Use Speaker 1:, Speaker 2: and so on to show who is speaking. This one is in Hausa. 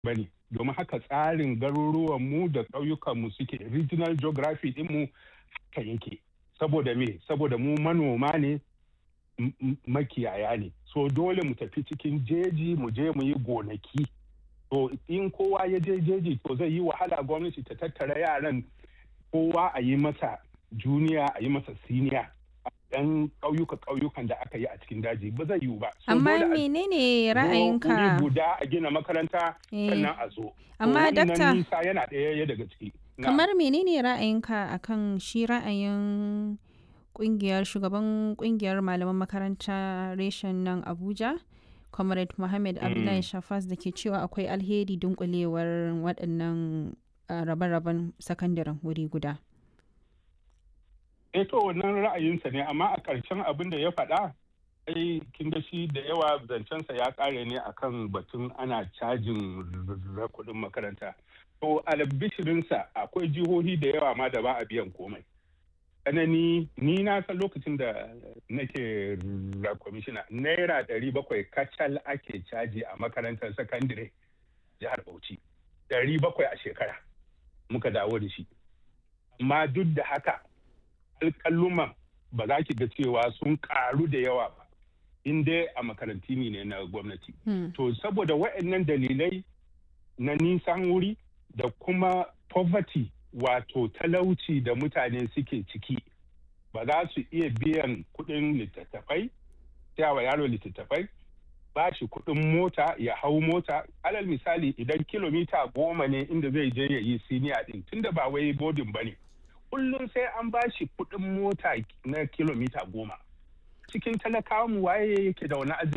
Speaker 1: ba ne domin haka tsarin garuruwan mu da ƙauyukan mu suke regional geography din mu haka yake saboda me saboda mu manoma ne makiyaya ne so dole mu tafi cikin jeji mu je mu yi gonaki to in kowa ya je jeji to zai yi wahala gwamnati ta tattara yaran kowa a yi masa juniya a yi masa siniya yan ƙauyuka ƙauyukan da aka yi a cikin daji ba zai yiwu ba.
Speaker 2: Amma menene ra'ayinka?
Speaker 1: guda a gina makaranta sannan a zo.
Speaker 2: Amma dakta
Speaker 1: nisa yana ɗaya daga ciki.
Speaker 2: Kamar menene ra'ayinka akan shi ra'ayin kungiyar shugaban kungiyar malaman makaranta reshen nan Abuja? Comrade Mohammed Abdullahi Shafas da ke cewa akwai alheri dunkulewar waɗannan rabe-raben sakandaren wuri guda.
Speaker 1: eh to wannan ra'ayinsa ne amma a ƙarshen abin da ya faɗa ai kin ga shi da yawa zancensa ya ƙare ne akan batun ana cajin kuɗin makaranta to albishirinsa akwai jihohi da yawa ma da ba a biyan komai tsanani ni na san lokacin da nake kwamishina naira ɗari bakwai kacal ake caji a makarantar sakandire jihar bauchi ɗari bakwai a shekara muka dawo da shi amma duk da haka alƙalluman ba za ki ga cewa sun ƙaru da yawa ba in dai a makaranti ne na gwamnati. To saboda waɗannan dalilai na nisan wuri da kuma poverty wato talauci da mutane suke ciki ba za su iya biyan kuɗin littattafai, wa yaro littattafai, ba shi kuɗin mota ya hau mota alal misali idan kilomita goma ne inda zai je ya yi siniya ɗin tunda ba wai bodin ba ne. kullum sai an ba shi kuɗin mota na kilomita goma cikin talakawa mu waye yake da wani